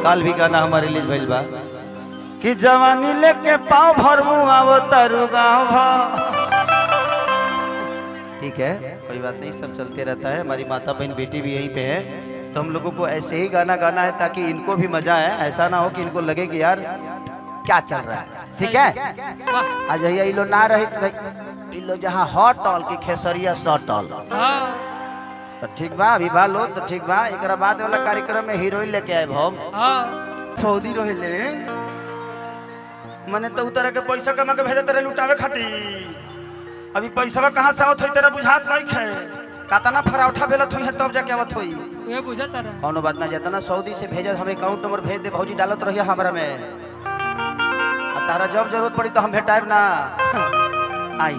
काल भी गाना हमारे रिलीज भइल बा कि जवानी लेके पाँव भर मुँह आवो तारू गाँव भर ठीक है कोई बात नहीं सब चलते रहता है हमारी माता बहन बेटी भी यहीं पे है तो हम लोगों को ऐसे ही गाना गाना है ताकि इनको भी मजा आए ऐसा ना हो कि इनको लगे कि यार क्या चल रहा है ठीक है आज ये लो ना रहे तो ई लो जहाँ हॉट ऑल की खेसरिया शॉर्ट ऑल हाँ तो ठीक बा अभी बा लो तो ठीक बा एक बाद वाला कार्यक्रम में हीरोइन लेके आए हम हाँ सऊदी रहे मने तो उतर के पैसा कमा के भेजे तेरे लुटावे खातिर अभी पैसा कहाँ से आवत होई तेरा बुझात नहीं खे कातना फराउठा बेलत होई है तब जाके आवत होई ये बुझा तारा कौनो बात ना जितना सऊदी से भेजत हम अकाउंट नंबर भेज दे भौजी डालत रहिए हमरा में आ तारा जब जरूरत पड़ी तो हम भेटाएब ना आई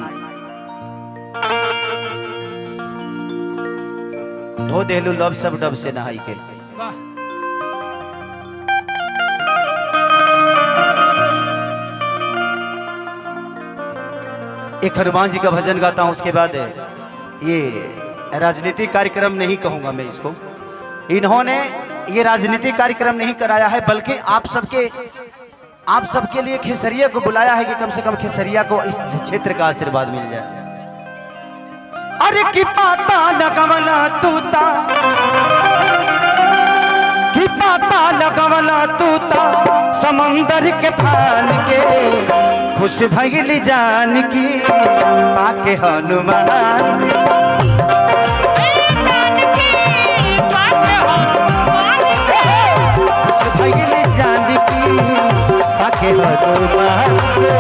धो देलू लब सब डब से नहाई के वाह एक हनुमान जी का भजन गाता हूँ उसके बाद ये राजनीतिक कार्यक्रम नहीं कहूँगा मैं इसको इन्होंने ये राजनीतिक कार्यक्रम नहीं कराया है बल्कि आप सबके आप सबके लिए खेसरिया को बुलाया है कि कम से कम खेसरिया को इस क्षेत्र का आशीर्वाद मिल जाए अरे की पाता लगवला तूता की पाता लगवला तूता समंदर के फान के खुश भइल जान की पाके हनुमान खुश भइल जान की पाके हनुमान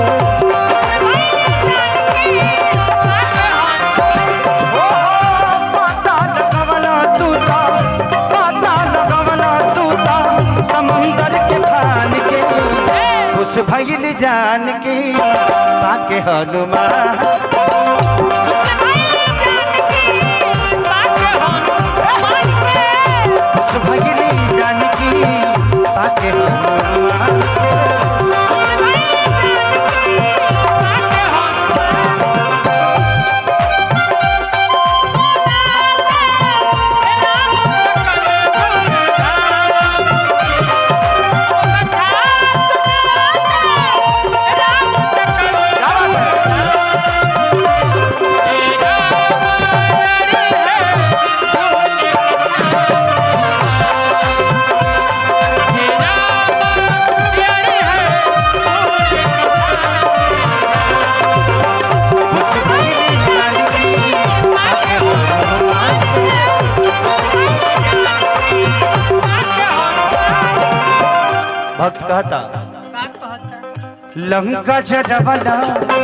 ओ, पाता लगवला तूता, पाता लगवला तूता, समंदर के फान के खुश भइल जान की पाके हनुमान खुश भइल जान की पाके हनुमान खुश भइल जान की पाके हनुमान भक्त कहता लंका जडवला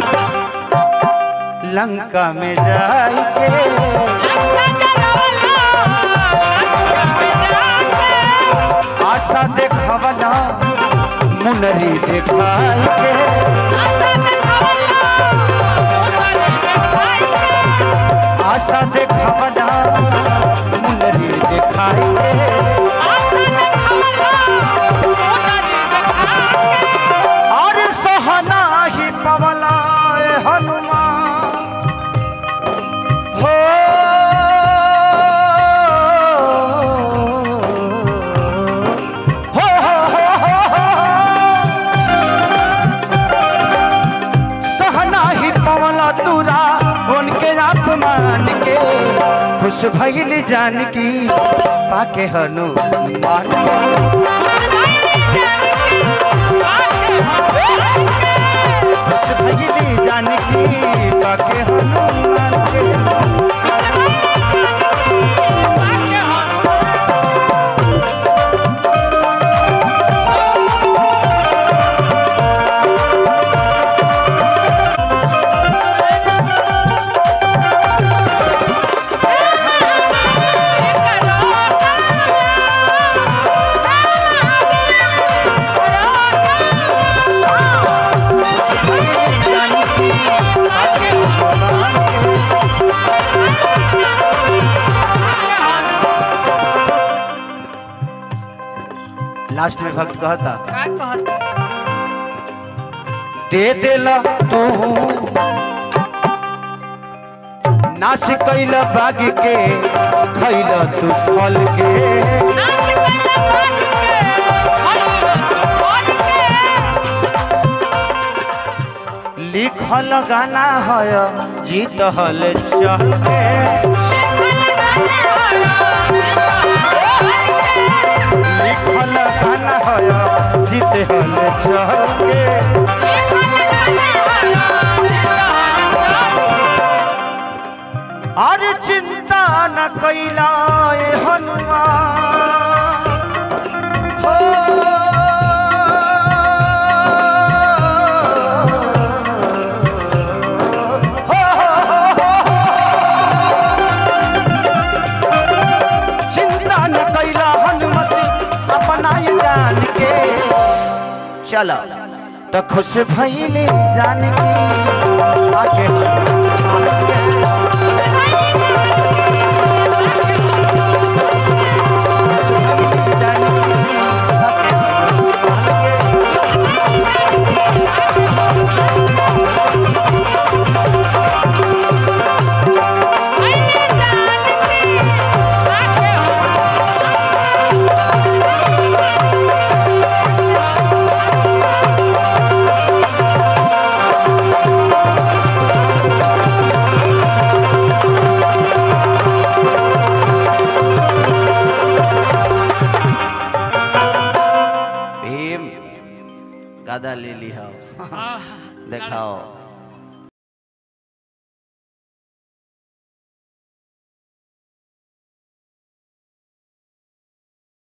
लंका में जाके आशा देखवला मुनरी देखाई के आशा देखवला मुनरी देखाई के और सोहना ही पवला ए हनुमान हो हो हो हो हो हो। सहना ही पवला तुरा उनके अपमान के खुश भइल जान की पाके हनुमान खुश भइल जान की पाके हनुमान के खुश भइल जान की पाके हनुमान के लास्ट में भक्त कहता का कहता दे देला तू नाश कैल बाग के खैल तू फल के लिखल गाना है जीत हल चल के लिखल गाना है जीत हल चल के अरे चिंता न कैला ए हनुमान हो चिंता न कैला हनुमति अपना ये जान के चला तो खुश भइले जान के आगे जान भीम गादा ले ली हो हाँ देखाओ